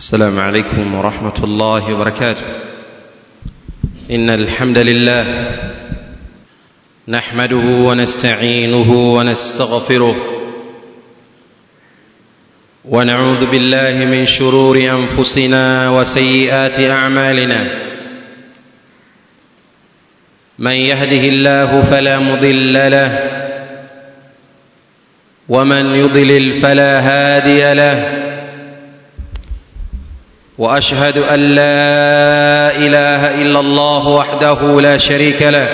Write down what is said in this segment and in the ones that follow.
السلام عليكم ورحمة الله وبركاته إن الحمد لله نحمده ونستعينه ونستغفره ونعوذ بالله من شرور أنفسنا وسيئات أعمالنا من يهده الله فلا مضل له ومن يضلل فلا هادي له واشهد ان لا اله الا الله وحده لا شريك له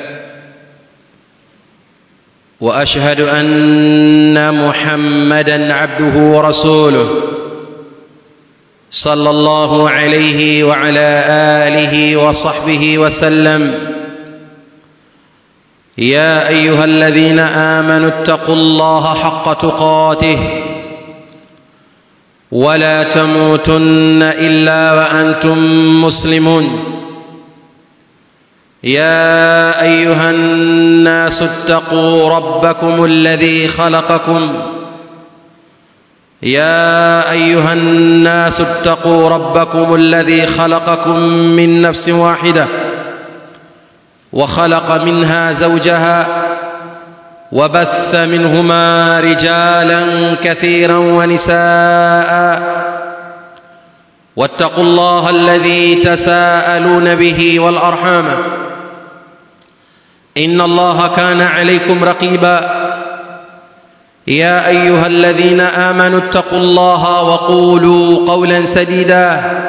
واشهد ان محمدا عبده ورسوله صلى الله عليه وعلى اله وصحبه وسلم يا ايها الذين امنوا اتقوا الله حق تقاته ولا تموتن الا وانتم مسلمون يا ايها الناس اتقوا ربكم الذي خلقكم يا ايها الناس اتقوا ربكم الذي خلقكم من نفس واحده وخلق منها زوجها وبث منهما رجالا كثيرا ونساء واتقوا الله الذي تساءلون به والارحام ان الله كان عليكم رقيبا يا ايها الذين امنوا اتقوا الله وقولوا قولا سديدا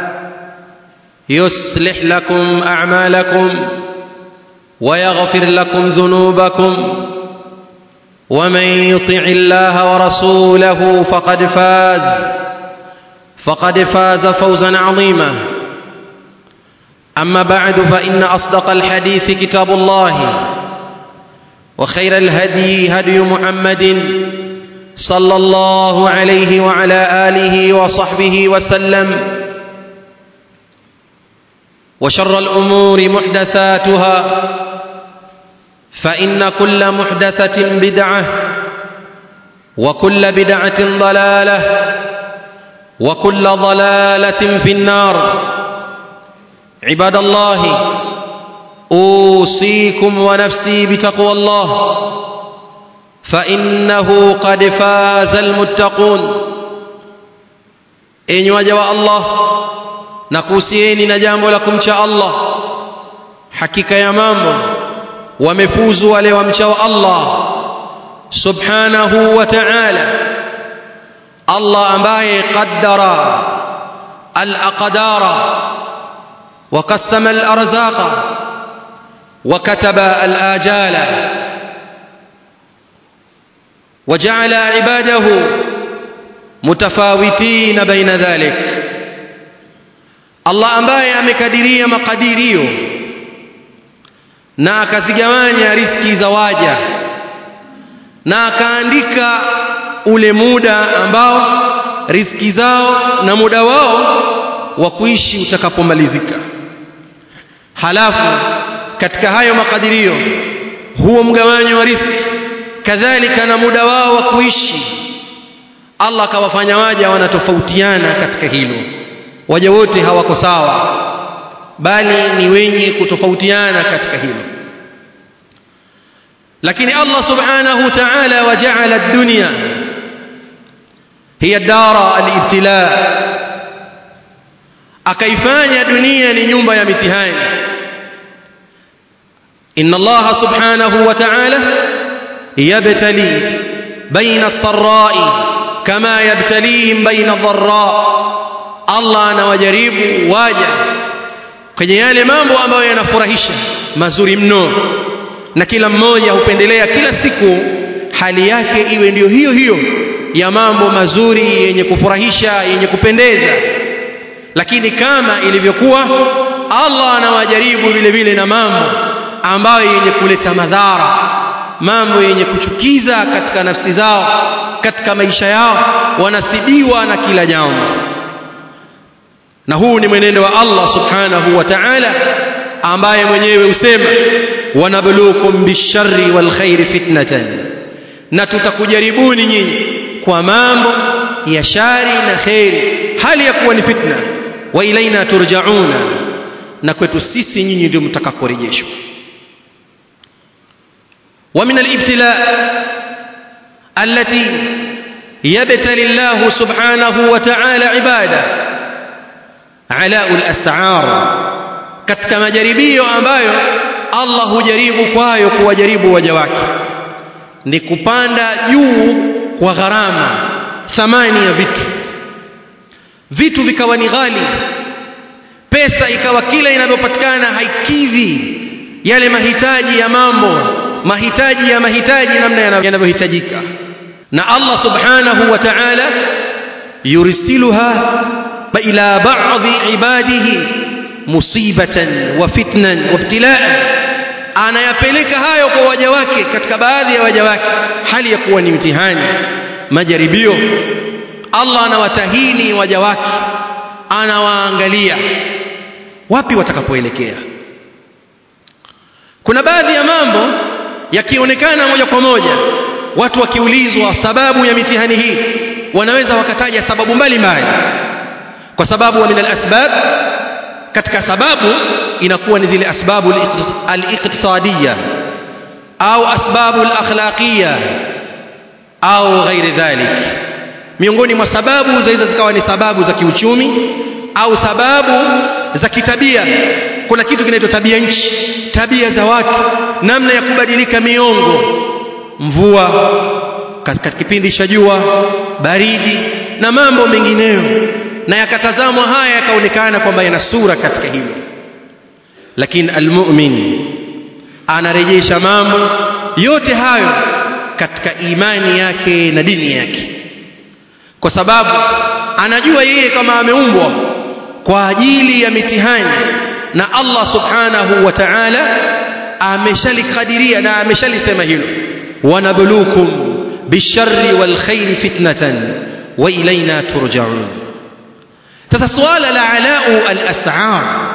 يصلح لكم اعمالكم ويغفر لكم ذنوبكم ومن يطع الله ورسوله فقد فاز فقد فاز فوزا عظيما اما بعد فان اصدق الحديث كتاب الله وخير الهدي هدي محمد صلى الله عليه وعلى اله وصحبه وسلم وشر الامور محدثاتها فإن كل محدثة بدعة وكل بدعة ضلالة وكل ضلالة في النار عباد الله أوصيكم ونفسي بتقوى الله فإنه قد فاز المتقون إن وجوا الله نكوسيني نجام لكم شاء الله حقيقة يا مامو wamefuzu wale wamchao Allah subhanahu wa ta'ala Allah ambaye qaddara al-aqdara wa qassama al-arzaqa wa kataba al-ajala وجعل عباده متفاوتين بين ذلك الله ambaye amekadiria makadirio na akazigawanya riski za waja na akaandika ule muda ambao riski zao na muda wao wa kuishi utakapomalizika halafu katika hayo makadirio huo mgawanyo wa riski kadhalika na muda wao wa kuishi Allah akawafanya waja wanatofautiana katika hilo waja wote hawako sawa bali ni wenye kutofautiana katika hilo lakini Allah subhanahu ta'ala waja'ala ad-dunya hiya dara al-ibtila akaifanya dunia ni nyumba ya mitihani inna Allah subhanahu wa ta'ala yabtali baina as-sarra'i kama yabtalihim baina ad-dharra Allah anawajaribu waja kwenye yale mambo ambayo yanafurahisha mazuri mno na kila mmoja hupendelea kila siku hali yake iwe ndiyo hiyo hiyo ya mambo mazuri yenye kufurahisha yenye kupendeza lakini kama ilivyokuwa Allah anawajaribu vile vile na mambo ambayo yenye kuleta madhara mambo yenye kuchukiza katika nafsi zao katika maisha yao wanasibiwa na kila jambo na huu ni mwenendo wa Allah subhanahu wa ta'ala ambaye mwenyewe usema wanabluukum bisharri wal khairi fitnatan na tutakujaribuni nyinyi kwa mambo ya shari na kheri hali ya kuwa ni fitna wa ilaina turjauna na kwetu sisi nyinyi ndio mtakaporejeshwa ومن الابتلاء التي يبتلي الله سبحانه وتعالى عباده علاء الأسعار katika majaribio ambayo Allah hujaribu kwayo kuwajaribu waja wake ni kupanda juu kwa gharama thamani ya vitu vitu vikawa ni ghali pesa ikawa kila inavyopatikana haikidhi yale mahitaji ya mambo mahitaji ya mahitaji namna yanavyohitajika na Allah subhanahu wa ta'ala yursiluha ila ba'dhi ibadihi musibatan wa fitnan wa ibtilaan anayapeleka hayo kwa waja wake katika baadhi ya waja wake hali ya kuwa ni mtihani majaribio Allah anawatahini waja wake anawaangalia wapi watakapoelekea kuna baadhi ya mambo yakionekana moja kwa moja watu wakiulizwa sababu ya mitihani hii wanaweza wakataja sababu mbalimbali kwa sababu wa min alasbab katika sababu inakuwa ni zile asbabu al-iqtisadiyya au asbabu al-akhlaqiyya au ghairi dhalik miongoni mwa sababu zaweza zikawa ni sababu za kiuchumi au sababu za kitabia kuna kitu kinaitwa tabia nchi tabia za watu namna ya kubadilika miongo mvua katika kipindi cha jua baridi na mambo mengineyo na yakatazamwa haya yakaonekana kwamba yana sura katika hilo lakini almu'min anarejesha mambo yote hayo katika imani yake na dini yake kwa sababu anajua yeye kama ameumbwa kwa ajili ya mitihani na Allah subhanahu wa ta'ala ameshalikadiria na ameshalisema hilo wanabluukum bisharri wal khairi fitnatan wa ilaina turja'un sasa suala la alau al-as'ar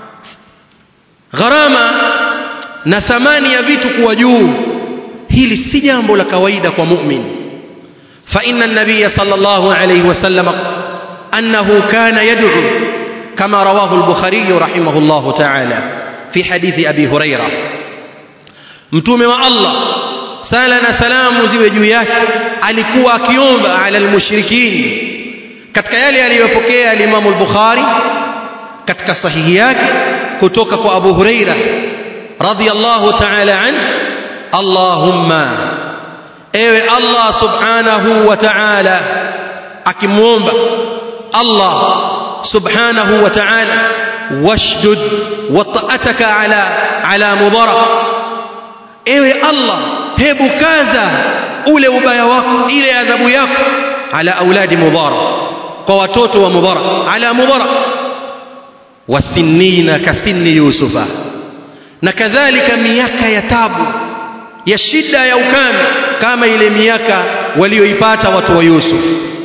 gharama na thamani ya vitu kuwa juu hili si jambo la kawaida kwa mu'min fa inna an-nabiy sallallahu alayhi wasallam annahu kana yad'u kama rawahu al-bukhari rahimahullah ta'ala fi hadithi abi huraira mtume wa Allah sala na salamu ziwe juu yake alikuwa akiomba ala al-mushrikin katika yale aliyopokea al-Imam al-Bukhari katika sahihi yake kutoka kwa Abu Huraira radhiyallahu ta'ala an Allahumma ewe Allah subhanahu wa ta'ala akimuomba Allah subhanahu wa ta'ala washdud wata'ataka ala ala mudara ewe Allah hebu kaza ule ubaya wako ile adhabu yako ala auladi mudara kwa watoto wa mudara ala mudara wasinina kasinni yusufa na kadhalika miaka ya tabu ya shida ya ukame kama ile miaka walioipata watu wa Yusuf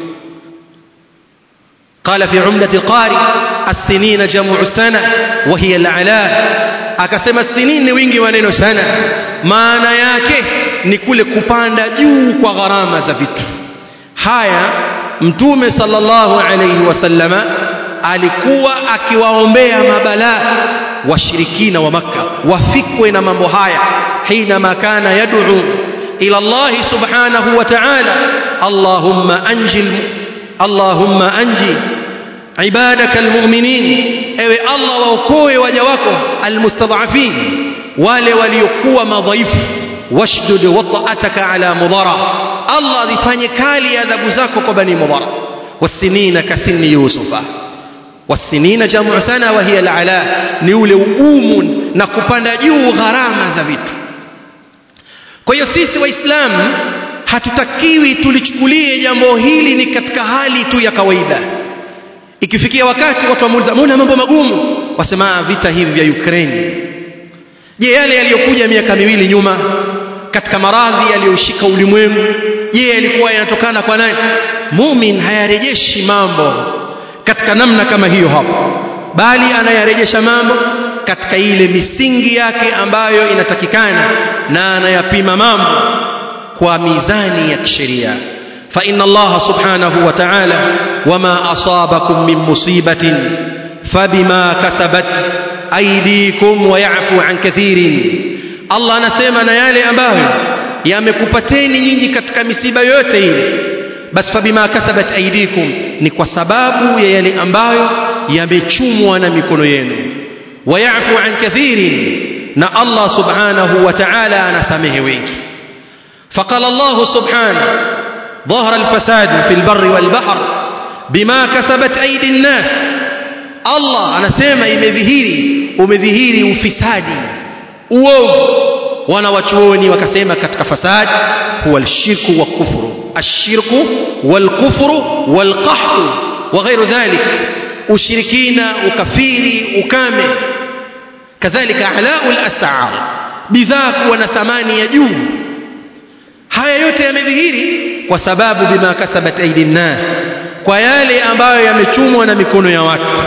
قال في عمدة القاري السنين جمع سنة وهي العلاء akasema sinin ni wingi wa neno sana maana yake ni kule kupanda juu kwa gharama za vitu haya mtume sallallahu alayhi wasallama alikuwa akiwaombea mabalaa washirikina wa makka wafikwe na mambo haya حينما كان يدعو إلى الله سبحانه وتعالى اللهم أنجي اللهم أنجي عبادك المؤمنين ewe Allah waokoe waja wako almustadhafin wale waliokuwa madhaifu washdud wata'ataka ala mudara Allah zifanye kali adhabu zako kwa bani mudara wasinina kasini yusufa wasinina jamu sana wa hiya alala ni ule ugumu na kupanda juu gharama za vitu kwa hiyo sisi waislamu hatutakiwi tulichukulie jambo hili ni katika hali tu ya kawaida ikifikia wakati watu wamuuliza mbona mambo magumu wasema vita hivi vya Ukraine je yale yaliyokuja miaka miwili nyuma katika maradhi yaliyoshika ulimwengu je yalikuwa yanatokana kwa nani mumin hayarejeshi mambo katika namna kama hiyo hapo bali anayarejesha mambo katika ile misingi yake ambayo inatakikana na anayapima mambo kwa mizani ya kisheria fa inna Allah subhanahu wa ta'ala wama asabakum min musibatin fabima kasabat aydikum wa yafu an kathirin Allah anasema na yale ambayo yamekupateni nyinyi katika misiba yote ile basi fabima kasabat aydikum ni kwa sababu ya yale ambayo yamechumwa na mikono yenu wa yafu an kathirin na Allah subhanahu wa ta'ala anasamehe wengi فقال الله سبحانه ظهر الفساد في البر والبحر بما كسبت أيدي الناس الله anasema imedhihiri umedhihiri ufisadi uovu wanawachuoni wakasema katika fasad huwa alshirku wa kufru ashirku walkufru walqahtu wa ghairu dhalik ushirikina ukafiri ukame kadhalika alau lasar bidhaa kuwa na thamani ya juu haya yote yamedhihiri kwa sababu bima kasabat aidi nnas kwa yale ambayo yamechumwa na mikono ya watu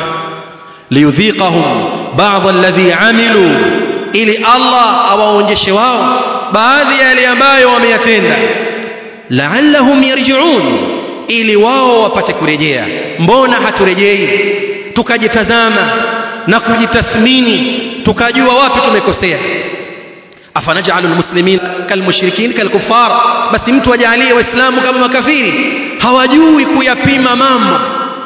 liyudhiqahum ba'd alladhi amilu ili Allah awaonjeshe wao baadhi ya yale ambayo wameyatenda la'allahum yarji'un ili wao wapate kurejea mbona haturejei tukajitazama na kujitathmini tukajua wapi tumekosea afanajalu almuslimin kalmushrikin kalkuffar basi mtu ajalie waislamu kama makafiri hawajui kuyapima mambo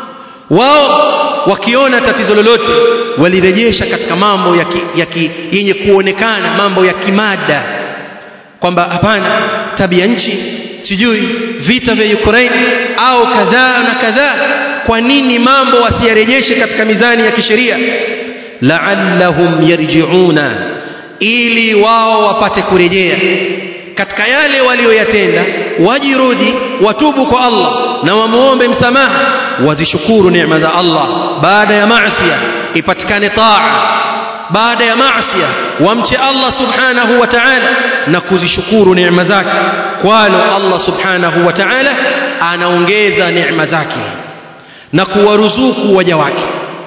wao wakiona tatizo lolote walirejesha katika mambo ya ki, ya ki, yenye kuonekana mambo ya kimada kwamba hapana tabia nchi sijui vita vya Ukraine au kadhaa na kadhaa kwa nini mambo wasiyarejeshe katika mizani ya kisheria la'allahum yarji'una ili wao wapate kurejea katika yale walioyatenda wajirudi watubu kwa Allah na wamuombe msamaha wazishukuru neema za Allah baada ya maasiya ipatikane taa baada ya maasiya wamche Allah subhanahu wa ta'ala na kuzishukuru neema zake kwalo Allah subhanahu wa ta'ala anaongeza neema zake na kuwaruzuku waja wake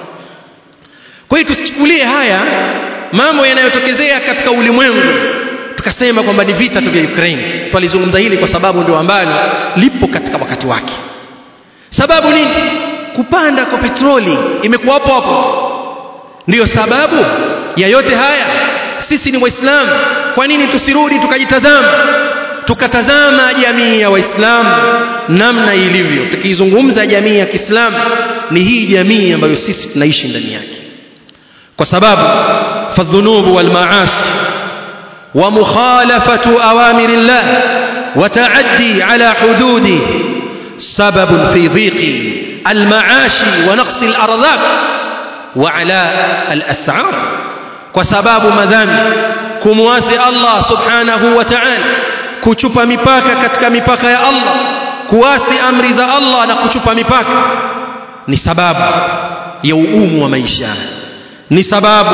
kwa hiyo tusichukulie haya mambo yanayotokezea katika ulimwengu tukasema kwamba ni vita tu vya Ukraine twalizungumza hili kwa sababu ndio ambalo lipo katika wakati wake sababu nini kupanda kwa petroli imekuwa hapo hapo ndiyo sababu ya yote haya sisi ni waislamu kwa nini tusirudi tukajitazama tukatazama jamii ya waislamu namna ilivyo tukizungumza jamii ya Kiislamu ni hii jamii ambayo sisi tunaishi ndani yake kwa sababu fadhunubu wal maasi wa mukhalafatu awamir Allah wa taaddi ala hududi sabab fi dhiqi al maashi wa naqsi al arzaq wa ala al as'ar kwa sababu madhambi kumwasi Allah subhanahu wa ta'ala kuchupa mipaka katika mipaka ya Allah kuasi amri za Allah na kuchupa mipaka ni sababu ya ugumu wa maisha ni sababu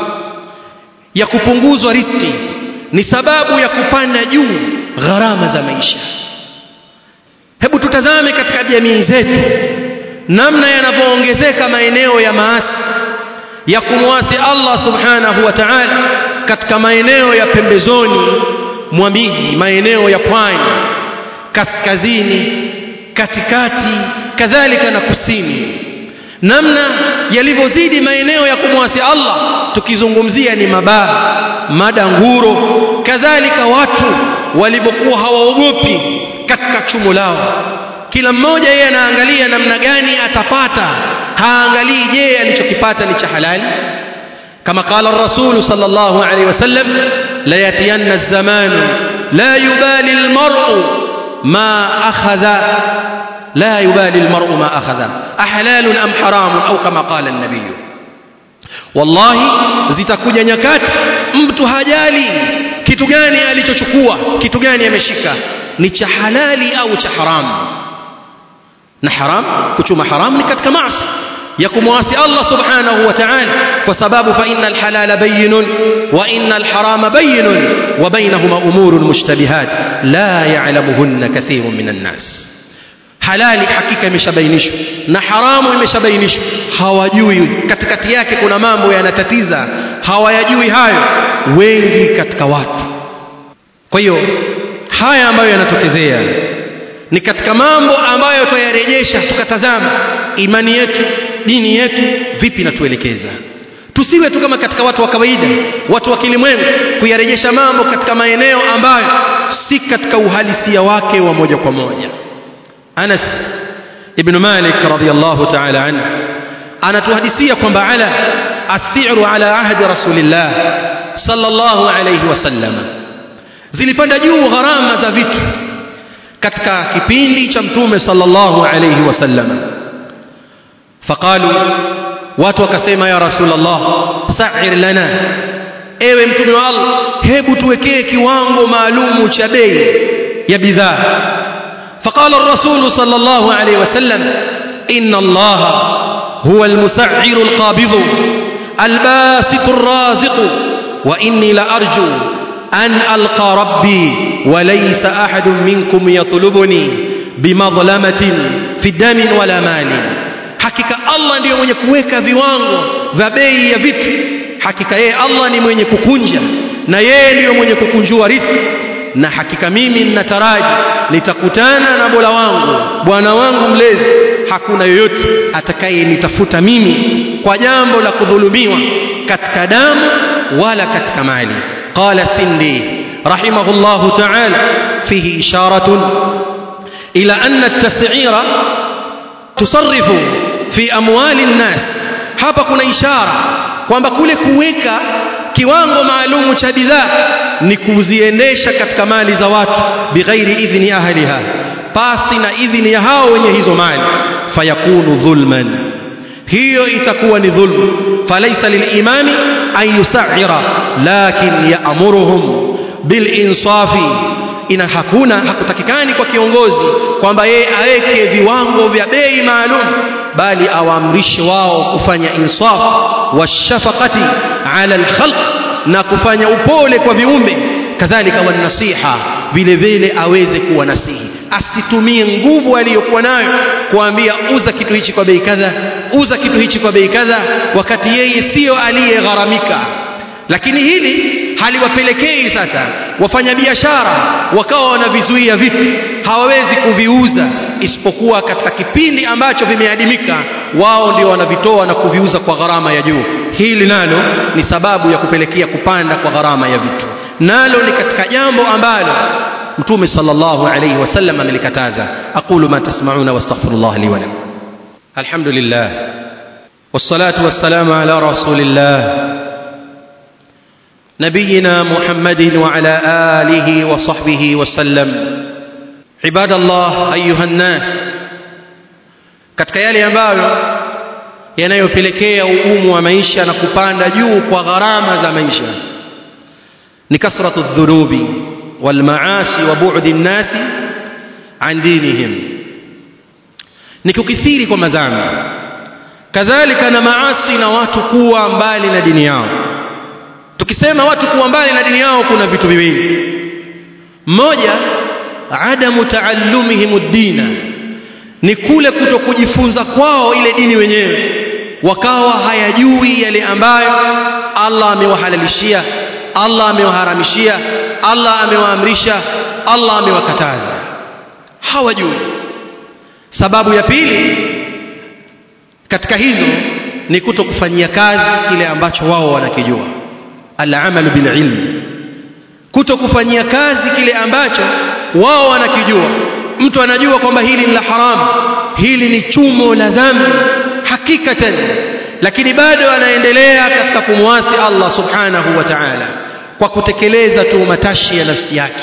ya kupunguzwa riski ni sababu ya kupanda juu gharama za maisha hebu tutazame katika jamii zetu namna yanavyoongezeka maeneo ya maasi ya kumwasi Allah subhanahu wa ta'ala katika maeneo ya pembezoni mwa miji maeneo ya pwani kaskazini katikati kadhalika na kusini namna yalivyozidi maeneo ya kumwasi Allah tukizungumzia ni mabaa madanguro kadhalika watu walivyokuwa hawaogopi katika chumo lao kila mmoja yeye anaangalia namna gani atapata haangalii je alichokipata ni cha halali kama qala ar-rasul sallallahu alayhi wasallam la yatiyanna az-zaman la yubali al-mar'u ma akhadha لا يبالي المرء ما أخذ أحلال أم حرام أو كما قال النبي والله zitakuja nyakati mtu hajali kitu gani alichochukua kitu gani ameshika ni cha halali au cha haramu na haram kuchuma haram ni katika maasi ya kumwasi Allah subhanahu wa ta'ala kwa sababu fa innal halala bayyinun wa innal harama bayyinun wa bainahuma umurun mushtabihat la ya'lamuhunna kathirun minan nas halali hakika imeshabainishwa na haramu imeshabainishwa hawajui katikati yake kuna mambo yanatatiza hawayajui hayo wengi katika watu kwa hiyo haya ambayo yanatokezea ni katika mambo ambayo twayarejesha tukatazama imani yetu dini yetu vipi natuelekeza tusiwe tu kama katika watu wa kawaida watu wa kilimwengu kuyarejesha mambo katika maeneo ambayo si katika uhalisia wake wa moja kwa moja Anas ibn Malik radhiyallahu ta'ala anhu anatuhadithia kwamba ala asiru ala ahdi rasulillah sallallahu alayhi wasallam zilipanda juu gharama za vitu katika kipindi cha mtume sallallahu alayhi wasallam faqalu watu wakasema ya rasulullah sa'ir lana ewe mtume wa Allah hebu tuwekee kiwango maalumu cha bei ya bidhaa فقال الرسول صلى الله عليه وسلم إن الله هو المسعر القابض الباسط الرازق وإني لأرجو أن ألقى ربي وليس أحد منكم يطلبني بمظلمة في دم ولا مال hakika allah ndiyo mwenye kuweka viwango vya bei ya vitu hakika yeye allah ni mwenye kukunja na yeye ndiyo mwenye kukunjua riziki na hakika mimi ninataraji nitakutana na Mola wangu bwana wangu mlezi hakuna yoyote atakayenitafuta mimi kwa jambo la kudhulumiwa katika damu wala katika mali qala sindi rahimahullah ta'ala fihi isharatun ila anna at-tas'ira tusarrifu fi amwali an-nas hapa kuna ishara kwamba kule kuweka kiwango maalumu cha bidhaa ni kuziendesha katika mali za watu bighairi idhni ahliha pasi na idhni ya hao wenye hizo mali fayakunu dhulman hiyo itakuwa ni dhulm falaysa lilimami an yusa'ira lakin ya'muruhum bilinsafi ina hakuna hakutakikani kwa kiongozi kwamba yeye aweke viwango vya bei maalum bali awaamrishe wao kufanya insaf washafaqati ala alkhalq na kufanya upole kwa viumbe kadhalika wanasiha vile vile aweze kuwa nasihi asitumie nguvu aliyokuwa nayo kuambia uza kitu hichi kwa bei kadha uza kitu hichi kwa bei kadha wakati yeye sio aliyegharamika lakini hili haliwapelekei sasa wafanyabiashara wakawa wanavizuia vitu hawawezi kuviuza isipokuwa katika kipindi ambacho vimeadimika wao ndio wanavitoa na kuviuza kwa gharama ya juu hili nalo ni sababu ya kupelekea kupanda kwa gharama ya vitu nalo ni katika jambo ambalo mtume sallallahu alayhi wasallam amelikataza aqulu ma tasma'una wastaghfirullah li wa lakum alhamdulillah والصلاه والسلام على رسول الله نبينا محمد وعلى اله وصحبه وسلم عباد الله ايها الناس katika yale ambayo yanayopelekea ugumu wa maisha na kupanda juu kwa gharama za maisha ni kasratu dhunubi wal maasi wa bu'di nnasi an dinihim ni kukithiri kwa madhambi kadhalika na maasi na watu kuwa mbali na dini yao tukisema watu kuwa mbali na dini yao kuna vitu viwili mmoja adamu taallumihim ad-dina ni kule kuto kujifunza kwao ile dini wenyewe wakawa hayajui yale ambayo Allah amewahalalishia Allah amewaharamishia Allah amewaamrisha Allah amewakataza hawajui sababu ya pili katika hizo ni kuto kufanyia kazi kile ambacho wao wanakijua al-amalu bil ilm kuto kufanyia kazi kile ambacho wao wanakijua mtu anajua kwamba hili ni la haramu hili ni chumo la dhambi hakikatan lakini bado anaendelea katika kumwasi Allah subhanahu wa ta'ala kwa kutekeleza tu matashi ya nafsi yake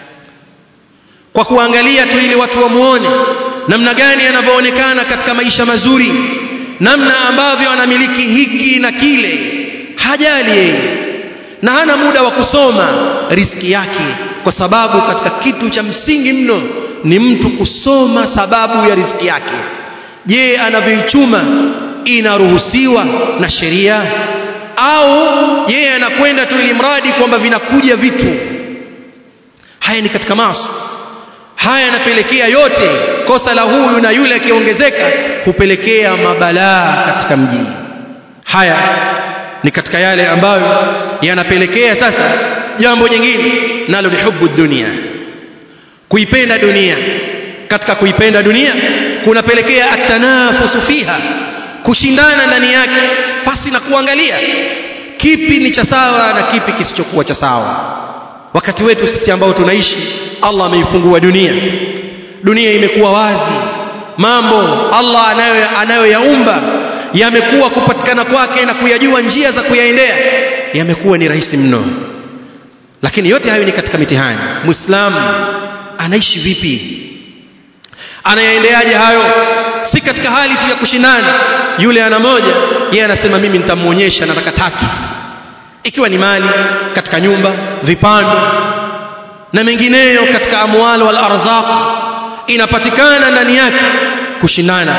kwa kuangalia tu ili watu wamuone namna gani anavyoonekana katika maisha mazuri namna ambavyo anamiliki hiki na kile hajali yeye na hana muda wa kusoma riski yake kwa sababu katika kitu cha msingi mno ni mtu kusoma sababu ya riziki yake je anavyoichuma inaruhusiwa na sheria au yeye anakwenda tu ili mradi kwamba vinakuja vitu haya ni katika maasi haya yanapelekea yote kosa la huyu na yule akiongezeka hupelekea mabalaa katika mjini haya ni katika yale ambayo yanapelekea sasa jambo jingine nalo ni hubu dunia kuipenda dunia katika kuipenda dunia kunapelekea atanafusu fiha kushindana ndani yake pasi na kuangalia kipi ni cha sawa na kipi kisichokuwa cha sawa wakati wetu sisi ambao tunaishi Allah ameifungua dunia dunia imekuwa wazi mambo Allah anayo anayoyaumba yamekuwa kupatikana kwake na kuyajua njia za kuyaendea yamekuwa ni rahisi mno lakini yote hayo ni katika mitihani muislamu anaishi vipi anayaendeaje hayo si katika hali tu ya kushindana yule ana moja yeye anasema mimi nitamuonyesha nataka tatu ikiwa ni mali katika nyumba vipando na mengineyo katika amwal wal arzaq inapatikana ndani yake kushindana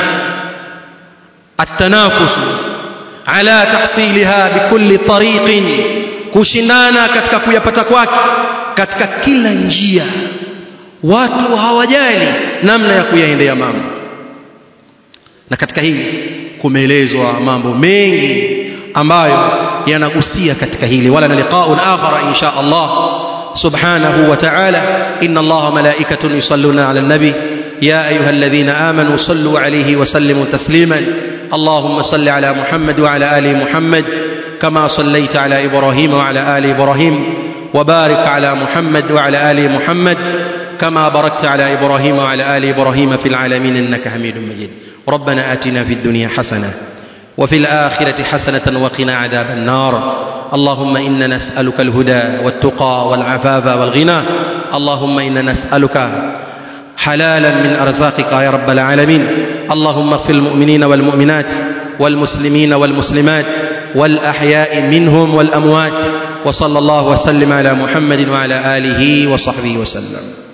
التنافس على تحصيلها بكل طريق kushindana katika kuyapata kwake katika kila njia watu hawajali namna ya kuyaendea mambo na katika hili kumeelezwa mambo mengi ambayo yanagusia katika hili wala na liqaun akhara insha Allah subhanahu wa ta'ala inna Allah malaikatun yusalluna ala an-nabi يا أيها الذين آمنوا صلوا عليه وسلموا تسليما اللهم صل على محمد وعلى آل محمد كما صليت على إبراهيم وعلى آل إبراهيم وبارك على محمد وعلى آل محمد كما باركت على إبراهيم وعلى آل إبراهيم في العالمين إنك حميد مجيد ربنا آتنا في الدنيا حسنة وفي الآخرة حسنة وقنا عذاب النار اللهم إنا نسألك الهدى والتقى والعفاف والغنى اللهم إنا نسألك حلالا من أرزاقك يا رب العالمين اللهم اغفر المؤمنين والمؤمنات والمسلمين والمسلمات والأحياء منهم والأموات وصلى الله وسلم على محمد وعلى آله وصحبه وسلم